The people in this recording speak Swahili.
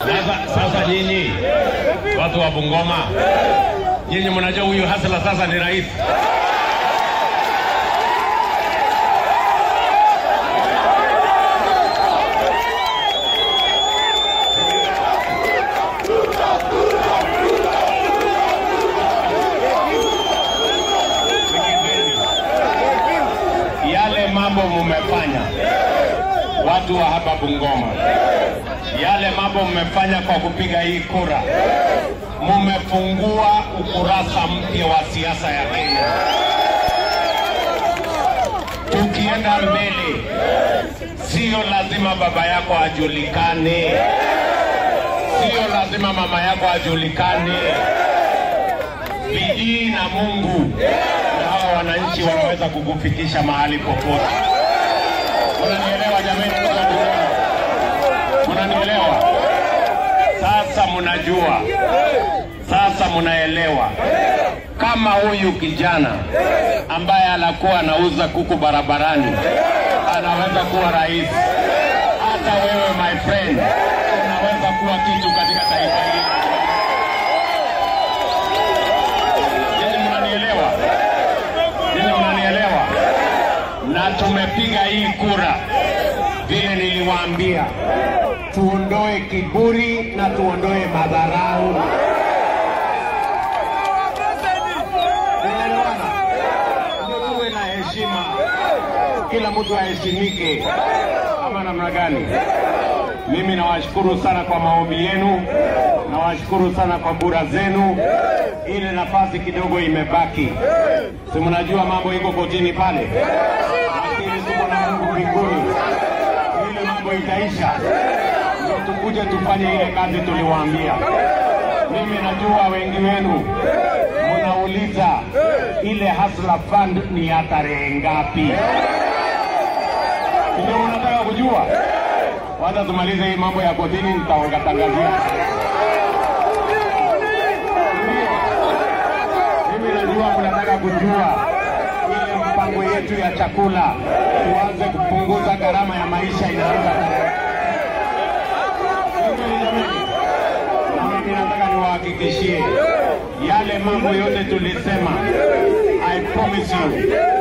Sasa, sasa nyinyi watu wa Bungoma, nyinyi mnajua huyu Hasla sasa ni rais. Yale mambo mumefanya watu wa hapa Bungoma, yale mambo mmefanya kwa kupiga hii kura, mumefungua ukurasa mpya wa siasa ya Kenya. Tukienda mbele, sio lazima baba yako ajulikane, sio lazima mama yako ajulikane. Bidii na Mungu na hawa wananchi wanaweza kukufikisha mahali popote. Unanielewa jamani? Mnanielewa? Mnanielewa? Sasa mnajua, sasa mnaelewa kama huyu kijana ambaye anakuwa anauza kuku barabarani anaweza kuwa rais, hata wewe my friend unaweza kuwa kitu katika taifa hili. Ninyi mnanielewa? Ninyi mnanielewa? na tumepiga hii kura vile niliwaambia, tuondoe kiburi na tuondoe madharau. Tunaelewana? Ndio tuwe na heshima, kila mtu aheshimike, ama namna gani? Mimi nawashukuru sana kwa maombi yenu, nawashukuru sana kwa kura zenu. Ile nafasi kidogo imebaki, si mnajua mambo iko kotini pale, lakini tuko na Mungu mbinguni, ile mambo itaisha, ndio tukuje tufanye ile kazi tuliwaambia. Mimi najua wengi wenu mnauliza ile Hustler Fund ni ya tarehe ngapi? Ndio unataka kujua? Wacha tumalize hii mambo ya kotini, nitawangatangazia. Mimi najua mnataka kujua ile mpango yetu ya chakula, tuanze kupunguza gharama ya maisha inaanza na mimi nataka niwahakikishie yale mambo yote tulisema, I promise you